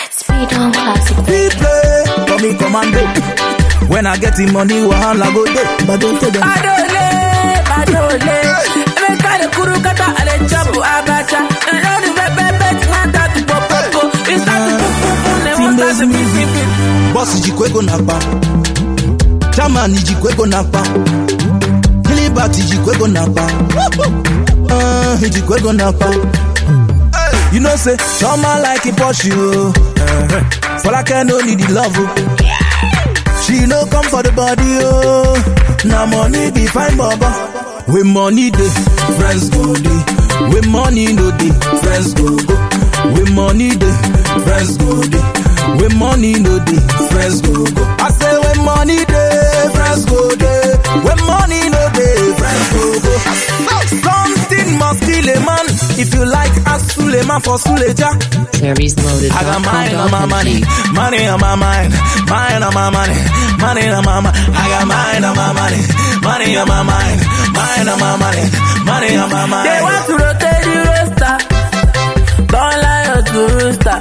Speed on classic. We play, call me commando. When I get the money, wahala go day. But don't tell them. Adole, adole. Emeka the kuru kata ale chapu abacha. And all the red red red man that to pop pop pop. It's not to pop pop pop. They want that to be beep beep. Boss jikwego nakpa. Chairman jikwego nakpa. Gilbert jikwego nakpa. Uh, jikwego nakpa. You know say, Choma like a Porsche, oh. Uh-huh. Folake no need the love, oh. She no come for the body, oh. Now money be fine, baba. With money dey, friends go dey. With money no dey, friends go go. With money dey, friends go dey. With money no dey, friends go go. I say when money dey, friends go dey. When money no dey, friends go go. Something must kill a man. If you like, ask Suleiman for Suleja. Terry's loaded. I got mine on my money, money on my mind, mine on my money, money on my mind. I got mine on my money, money on my mind, mine on my money, money on my mind. They want to rotate the roster. Don't lie us to rooster.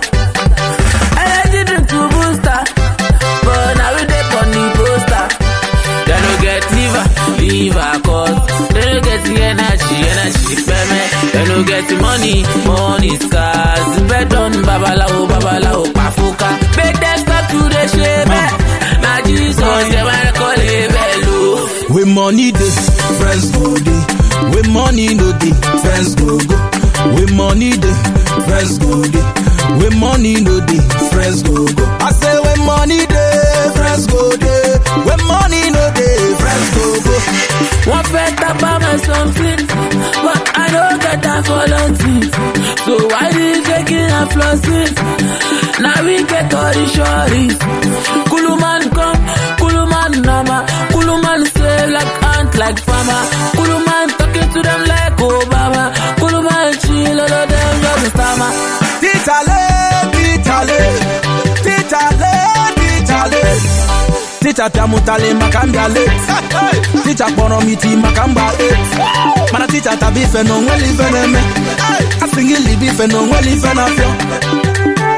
Energy drink to booster. But now we dey on the poster. They no get liver, liver cause. They no get the energy, energy payment. They no get the money, money scars. Bet on babalawo, babalawo, pafuka. Make them stop to the shame. Now Jesus, they wanna call it bello. With money dey, friends go dey. With money no dey, friends go go. With money dey, friends go dey. With money no dey, friends go go. I say when money dey, friends go dey. When money no dey, friends go go. One fed up by my something, but I don't get that for nothing. So why did you taking and flossing? Now we get all the shorties. Kuluman come, Kuluman nama, Kuluman save like ant like farmer. Kuluman talking to them like Obama. Kuluman chill, all of them just a stammer. Titale, titale, titale, titale. Tita tamutale makambia late. Tita kpọrọ m iti maka mgba eight. Mana tita tabi ife na onweli ife na-eme. Asịghị libi ife na onweli ife na-afịọ.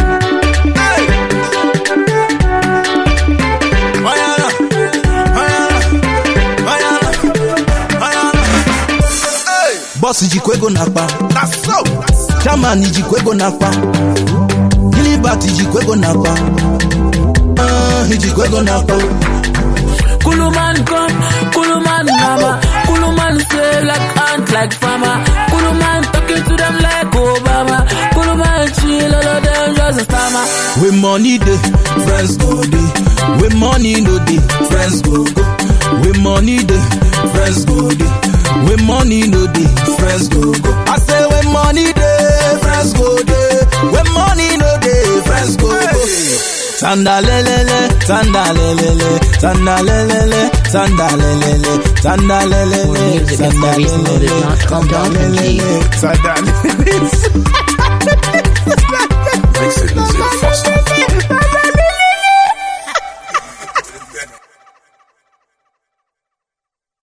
Oyana, oyana, oyana, oyana. Boss jikwa ego n'akpa. Na so. Chairman jikwa ego n'akpa. Gilbert jikwa ego n'akpa. Ah, jikwa ego n'akpa. Kuluman come, Kuluman nama, Kuluman save like ant like farmer. Kuluman talking to them like Obama. Kuluman chill, all of them just a stammer. With money dey, friends go dey. With money no dey, friends go go. With money dey, friends go dey. With money no dey, friends go go. I say when money dey, friends go dey. When money no dey, friends go go. Sandalelele, sandalelele, sandalelele, sandalelele, sandalelele, More music at sandalelele, ServiceLoaded.com.ng. sandalelele, sandalelele.